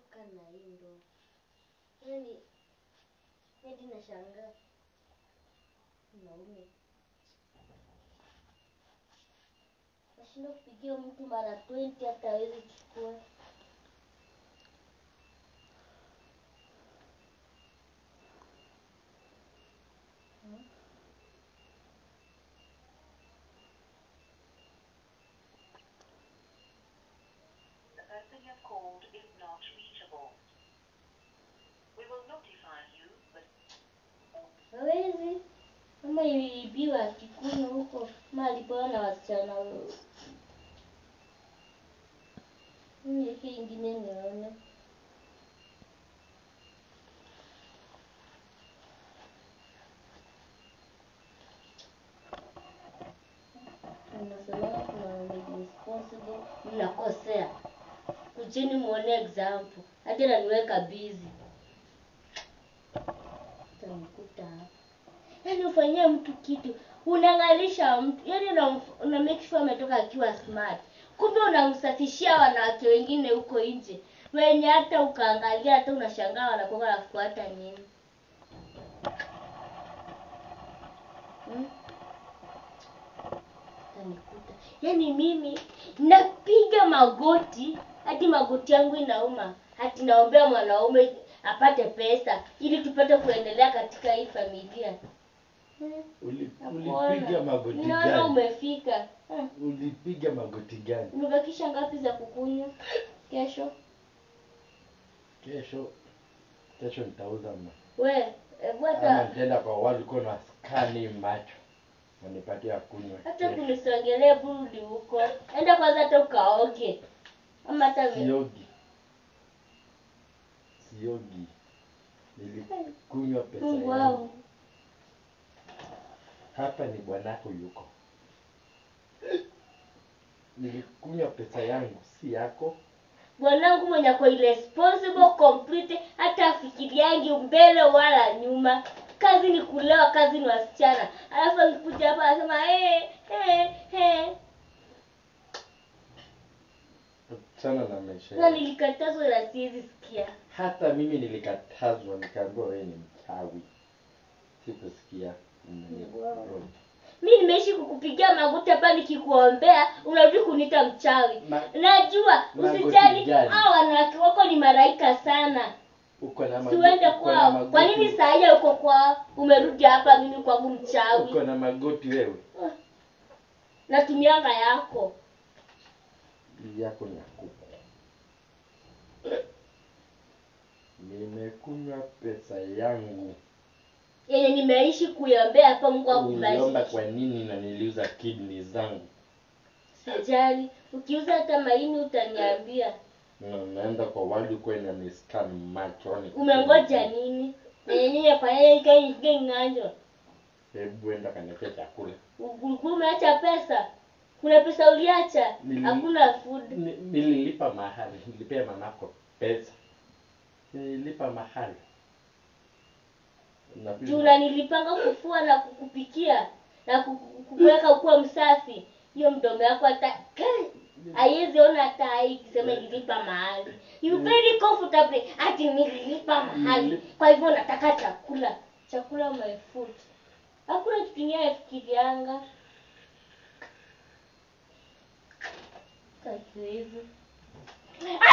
kana hii ndo yani hadi nashangaa naume nashinda kupigia mtu mara 20 hata hawezi chukua Hmm? The person you have called is not reachable. We will notify you, but hawezi ama iliibiwa akikunywa huko ama alipewa na wasichana w- niweke ingine nione unasemanga kuna wenye responsible mnakosea kujeni muone example hadi ananiweka busy utanikuta hapa yaani ufanyie mtu kitu unang'alisha mtu yaani una, una make sure ametoka akiwa smart kumbe unamsafishia wanawake wengine huko nje wenye hata ukaangalia hata unashangaa wanakuwa wanafuata nini hmm? Utanikuta. yaani mimi napiga magoti hadi magoti yangu inauma hati naombea mwanaume apate pesa ili tupate kuendelea katika hii familia Hmm. Uli- Nakuona. ulipiga magoti Naona gani umefika Hmm. ulipiga magoti gani umebakisha ngapi za kukunywa kesho kesho kesho nitauza ma we hebu ama hata nitaenda kwa walikuwa na skani macho wanipatia kunywa hata kesho. kunisongelea burudi huko enda kwanza hata ukaoge ama hata vi- siogi siogi nilikunywa pesa mungu yangu wangu hapa ni bwanako yuko nilikunywa pesa yangu si yako bwanangu mwenye ako irresponsible complete hata afikiriangi mbele wala nyuma kazi ni kulewa kazi ni wasichana alafu akikuja hapa anasema hey, hey, hey. sana na maisha na yangu nilikatazwa na siwezi sikia hata mimi nilikatazwa nikaambiwa wewe ni mchawi sikusikia Wow. mi nimeishi kukupigia magoti hapa nikikuombea unarudi kuniita mchawi Ma- najua magoti usijali gani? hao wanawake wako ni maraika sana uko na mago- siuende uko na kwao magoti- kwa nini sahia uko kwao umerudi hapa mimi kwangu mchawi uko na magoti wewe natumianga yako Bibi yako ni ya kuku nimekunywa pesa yangu yenye nimeishi kuiombea hapa mungu uliomba akubariki kwa nini na niliuza kidney zangu sijali ukiuza hata maini utaniambia na naenda kwa wali kwenda ni scan machoni umengoja nini nenyenye kwayeikeng'anjo hebu enda kaniwekee chakula ulikuwa umeacha pesa kuna pesa uliacha Nili- hakuna food Ni- nililipa mahali nilipea mamako pesa nililipa mahali Na pia- juu unanilipanga kufua na kukupikia na kuku- kukuweka ukuwa msafi hiyo mdomo yako hata haiwezi ona hata hai ikisema ililipa mahali you very comfortable ati nililipa mahali kwa hivyo nataka chakula chakula my food hakuna kitu kingine nafikirianga Kakiwezi.